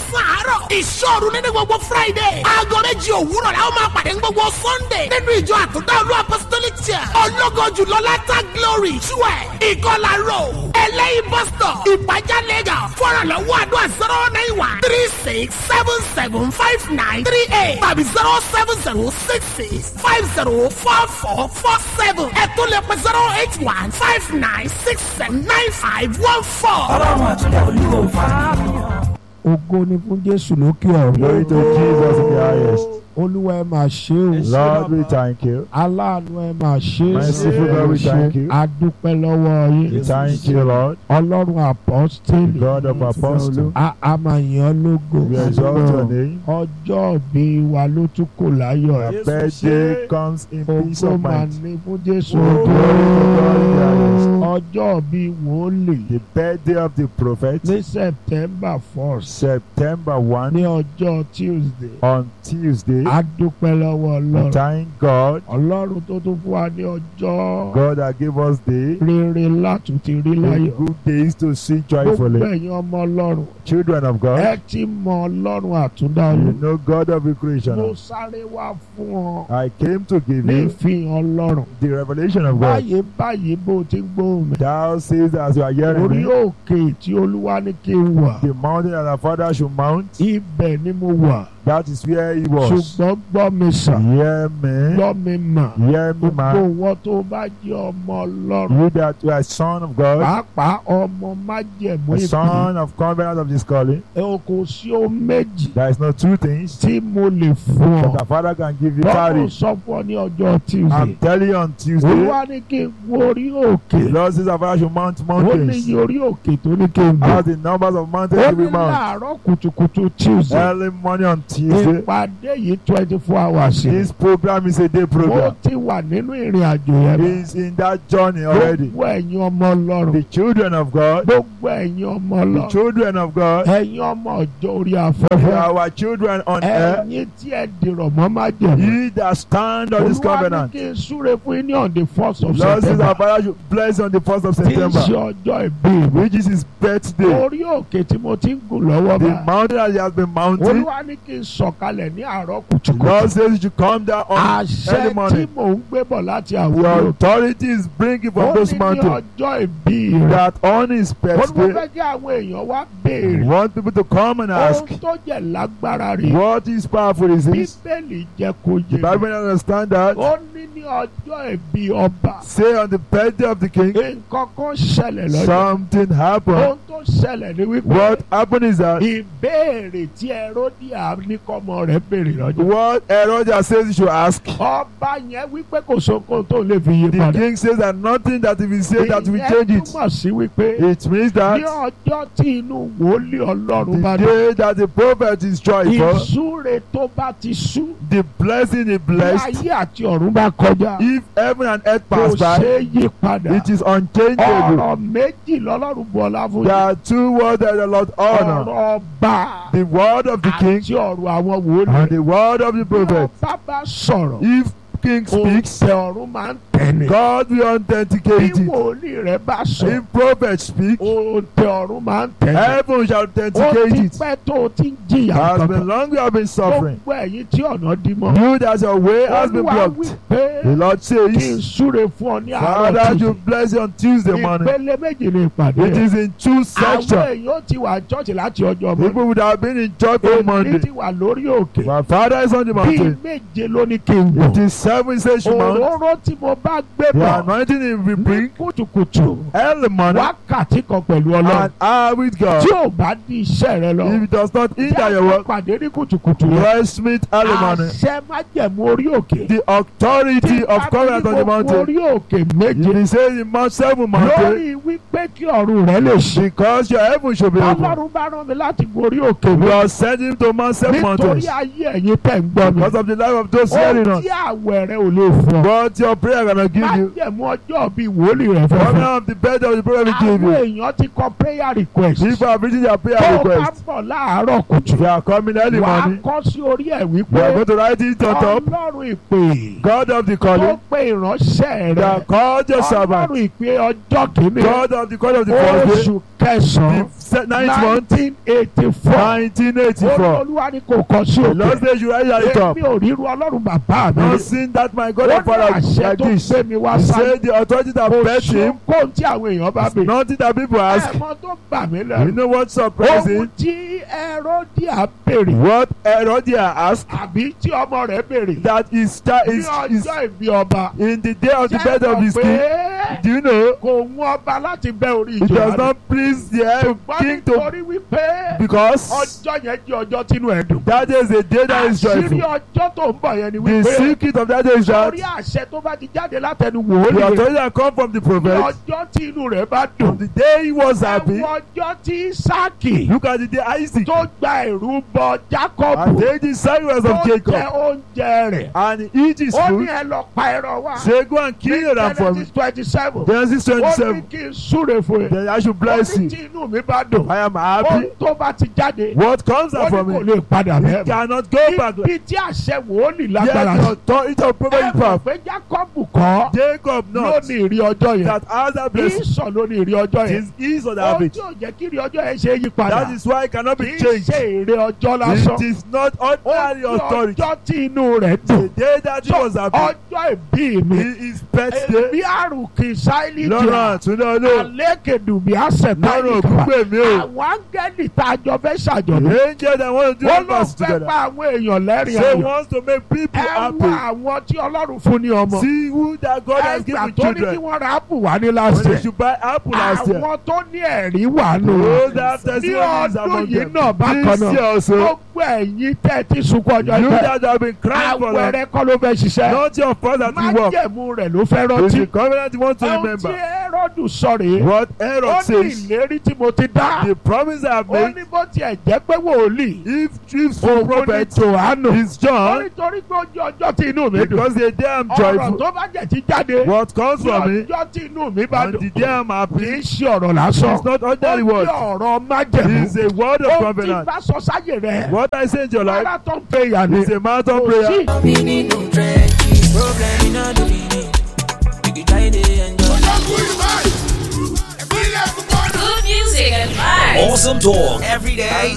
mẹ́sàn-án àárọ̀ ìṣòro nínú gbogbo friday aago méjì òwúrọ̀ la ó máa pàdé ní gbogbo sunday nínú ìjọ àtúndà olú apostolic church ológo jùlọ látà glory twelve ìkọlà road ẹlẹ́yìn bus stop ìpàjá lagos fọ́nrànlọ́wọ́ àdúrà zero nine one three six seven seven five nine three eight tàbí zero seven zero six six five zero four four four seven ẹ̀tún lè pẹ́ zero eight one five nine six seven nine five one four. ọlọ́run àtúndà olúwo fara ògo ni fún jésù lókè Glory ọ̀run to Jesus in the highest. olúwa ẹ máa ṣe o Lord, we thank you. aláàánú ẹ máa ṣe Merciful God, we thank you. adúpẹ́ lọ́wọ́ We yín thank you, Lord, ọlọ́run apọ́stélì God of apostles. a a máa yàn ọ́ lógo We exalt your name. ọjọ́ bí wa ló tún kò láyọ̀ Your birthday comes in peace ògo of máa mind. ní fún jésù Glory to God in the highest. ọjọ́ bí wòlíì The birthday of the prophet, ní september first September 1, ní ọjọ́ tuesday on Tuesday. adúpẹ́ lọ́wọ́ We ọlọ́run thank God, ọlọ́run tó tún fún wa ní ọjọ́ God that gave us day, rere láti ti rí the láyọ̀ good days to see gbogbo joyfully. ẹ̀yin ọmọ ọlọ́run Children of ẹ God, ti mọ ọlọ́run àtúndá you yìí know God of the mo creation. sáré wá fún ọ I came to give ní you ìfihàn ọlọ́run the revelation of God. báyìí báyìí bó o ti ń gbóhùn mi Thou says as you are hearing orí me, òkè tí olúwa ní kí n wà the mountain that our father should mount, ibẹ̀ ni mo wà that is where he was. ṣùgbọ́n gbọ́ mi sàn Hear me, gbọ́ mi mà hear me, gbogbo man. wọn tó bá jẹ́ ọmọ ọlọ́run You that you are a son of God, pàápàá ọmọ májẹ̀mú a ìpín son of covenant of this calling. ẹ o kò sí o méjì There is no two things tí mo lè fún that ọ the father can give you. lọ́wọ́ Carry. sọ fún ọ ní ọjọ́ tuesday I'm telling you on Tuesday, olúwa ní kí n gorí òkè the Lord says our father should mount ó ní mountains. iye orí òkè tó ní kí n gbé As the numbers of mountains ó will ní be mount. láàárọ̀ kùtùkùtù tuesday Early morning on Tuesday. ìpàdé yìí twenty four hours ni This program is a day mo program. ti wà nínú ìrìn àjò yẹn bá. He's in that journey already. gbogbo ẹ̀yin ọmọ ọlọ́run The children of God, gbogbo ẹ̀yin ọmọ the ọlọ́run children of God, ẹ̀yin ọmọ ọjọ́ orí they are afẹ́fẹ́ our children on earth. ẹ̀yin tí ẹ dìrọ̀ mọ́ má jẹ̀mú. He that stand on this olúwa ní covenant. kí n súre fún yín ní on the first of Lord says september our father should bless on the first of tí ń September, ṣe ọjọ́ ìbí mi. which is his birthday. orí òkè tí mo ti ń gùn lọ́wọ́ The bá. mountain that he has been mounting. olúwa ní kí n sọ̀kalẹ̀ ní àárọ̀ Lord kùtùkùtù. says you should come down on àṣẹ early tí morning. mò ń gbé bọ̀ láti The àwọn òkè. authority is bringing ó from those ní ní mountains ọjọ́ ìbí rẹ̀. that on his ó ní mo birthday, fẹ́ kí àwọn èèyàn wá béèrè. want people to come and ask, ohun tó jẹ́ lágbára rè. what is powerful is this? bíbélì jẹ́ kó The yé Bible mi. understand that. ó ní ní ọjọ́ ìbí ọba. Say on the birthday of the king, nǹkan kan ṣẹlẹ̀ lọ́jọ́. something happened. ohun tó ṣẹlẹ̀ ni wípé. What happened is that ìbéèrè tí ẹródìà ní kọ́mọ rẹ̀ béèrè lọ́jọ́. what Herodias says you should ask. ọba yẹn wípé kò sókun tó lè fi yí The padà. king says that nothing that if he says that will ìyẹn change it. túmọ̀ sí wípé It means ní that ọjọ́ tí inú wòlíì ọlọ́run bá the dé. day that the prophet is joyful, ìsúre tó bá ti sú. the blessing is bí blessed. ayé àti ọ̀run bá kọjá. If heaven and earth kò pass by, ṣeé yí padà. it is unchangeable. ọ̀rọ̀ méjì lọ́lọ́run bọ́lá fún There yín. are two words that the Lord honor. ọ̀rọ̀ ọba The word of the king àti ọ̀rọ̀ àwọn wòlíì. and the word of the bí prophet. ọba bá sọ̀rọ̀. If king speaks, òǹtẹ̀ ọ̀run máa ń tẹ̀lé. God will bí authenticate it. wòlíì rẹ̀ bá sọ̀rọ̀. If prophet speak, òǹtẹ̀ ọ̀run máa ń tẹ̀lé. heaven shall ó authenticate ti it. pẹ́ tó o ti ń jìyà Has kankan. been long you have been suffering. gbogbo ẹ̀yin tí ọ̀nà dí mọ́. You that your way has been olúwa wí blocked. pé The Lord kí n says, súre fún ọ ní àárọ̀ Father, tuntun. you bless you on Tuesday morning. ìpele méjì ni ìpàdé It rẹ̀. is in two àwọn sections. èèyàn ó ti wà chọ́ọ̀chì láti ọjọ́ mọ́. People would have been in church on èmi Monday. ti wà lórí òkè. My father is on the bíi mountain. méje ló ní kí n It bọ̀. is seven says you mount. òróró tí mo bá gbé The bọ̀ anointing is we ní bring kùtùkùtù early morning wákàtí kan pẹ̀lú ọlọ́run. and hour with God. tí ò bá di iṣẹ́ rẹ lọ. If it does not hinder your Jẹ́ work, pàdé ní kùtùkùtù rẹ. let's meet early morning. àṣẹ májẹ̀mú orí òkè. The authority of covenant on the mountain. orí òkè If méje. he says in Mount seven mountain, lórí wípé kí ọ̀run rẹ lè ṣe. because your heaven should be open. ọlọ́run bá rán mi láti gorí òkè We mi. are sending to Mount seven nítorí mountains ayé ẹ̀yin tẹ̀ ń gbọ́ mi. because of the life of those hearing ó us. tí àwẹ̀ rẹ ò lè fún ọ. But your prayer gonna give you. májẹ̀mú ọjọ́ bíi wòlíì rẹ fẹ́ Coming fún. out of the bed of the prophet will give àwọn you. èèyàn ti kọ prayer request. People have written their prayer tó o bá request. bọ̀ láàárọ̀ kùtù. They are coming early wàá morning. kọ́ sí orí ẹ̀ We are wípé going to write it on top. ọlọ́run ìpè God of the tó calling. pe ìránṣẹ́ They are rẹ̀ called your servant. ọlọ́run ìpè ọjọ́ kìíní God of the calling of the first day. oṣù kẹsàn-án The se- ninth month nineteen eighty four nineteen eighty four olúwa ni kò kọ sí the lord òkè say you write that it up èmi ò ríru ọlọ́run bàbá mi no rí. sin that my God ó and father ní àṣẹ like tó this gbé mi wá he sáyé say the authority that kò birth sí him kóhun tí àwọn èèyàn bá bè. nothing that people ask ẹ̀mọ́ tó bà mí you lẹ́rù. know what surprise ohun him tí Herodia béèrè what Herodias asked àbí tí ọmọ rẹ̀ béèrè that his child ní is is ọjọ́ ìbí ọba. in the day of the birth of his king pé do you know kò mú ọba láti bẹ́ orí it does ìjọba. not please the head ṣùgbọ́n king to nítorí wípé because ọjọ́ yẹn jẹ́ ọjọ́ tínú ẹ̀ dùn. that is a day that is àṣírí joyful ọjọ́ tó ń bọ̀ yẹn ni the wípé secret of that day is that orí àṣẹ tó bá ti jáde látẹnu the wòlíì rẹ̀ authority that come from the ní prophet ọjọ́ tí inú rẹ̀ bá on dùn. the day he was happy ẹ̀wọ̀n ọjọ́ tí Ísáàkì look at the day Isaac tó gba ìrú bọ and Jákọ́bù take the sacrifice tó of jẹ Jacob oúnjẹ rẹ̀. and he eat his ó ní food ẹ lọ pa ẹran wá. say go and kill them for me Genesis twenty seven. Genesis ó ní twenty-seven kí n súre fún ẹ. then I should ó bless ní you tí inú mi bá dùn. I am ó happy tó bá ti jáde. what comes ó out ní from kò it lè padà he bẹ́ẹ̀ mọ́. cannot go back ibi tí àṣẹ wòlíì yes lágbára the sí. authority of prophet ẹ mọ̀ power pé Jákọ́bù kọ́ Jacob ló not ní ìrí ọjọ́ yẹn. that has that blessing Ísọ̀ ló ní ìrí ọjọ́ it yẹn. is ease of the ó habit tí ò jẹ́ kí ìrí ọjọ́ yẹn ṣe é yí padà. that is why it cannot kì be í changed ṣe èrè ọjọ́ lásán. it is not ó ordinary ní authority ọjọ́ tí inú rẹ̀ the dùn. day that he was happy ọjọ́ ìbí mi. his birthday èmi àrùkì sáìlì lọ́rọ̀ àtúndọ́lọ́ àlékèdùbí àṣetá lọ́rọ̀ ìkà ògúngbè mi o àwọn áńgẹ́lì tá a jọ fẹ́ ṣàjọ̀dún the angel that want to do ó it ló fast fẹ́ together pa àwọn èèyàn lẹ́rìn say ayọ̀ wants to make people ẹ wá happy àwọn tí ọlọ́run fún ní ọmọ see who that God has ẹgbà given tó ní kí children wọ́n ra ápù wá ní when last they year should buy apple last year àwọn tó ní ẹ̀rí wà nù those that ní testimonies ọdún among yìí them náà bákan this náà year also gbogbo ẹ̀yin tẹ́ ẹ ti sunkún ọjọ́ you ìpẹ́ that have been crying for long àwẹ̀rẹ̀ kọ́ ló fẹ́ ṣiṣẹ́ not your fault that you work májẹ̀mú rẹ̀ ló fẹ́ it's rántí the covenant you want to ohun tí remember Hẹ́rọ́dù sọ rèé what ó Herod ní says ìlérí tí mo ti dá the promise I have ó made ní bó tiẹ̀ jẹ́ pé wòlíì if if òun ní prophet tòhánù is ó John nítorí pé ojú ọjọ́ tí inú mi dùn because the day I'm ọ̀rọ̀ joyful tó bá jẹ́ ti jáde what comes ní from me ọjọ́ tí inú mi bá and dùn the day I'm kì happy í ṣe ọ̀rọ̀ lásán it's not ó ordinary ní word ọ̀rọ̀ májẹ̀mú it's a word of ó ti covenant bá sọ sáyè rẹ̀ what I say in your life marathon prayer ni is a marathon kò prayer sí Meaning no trenches, problem in all the meaning. You can try to enjoy. Good music and vibes. Awesome talk every day,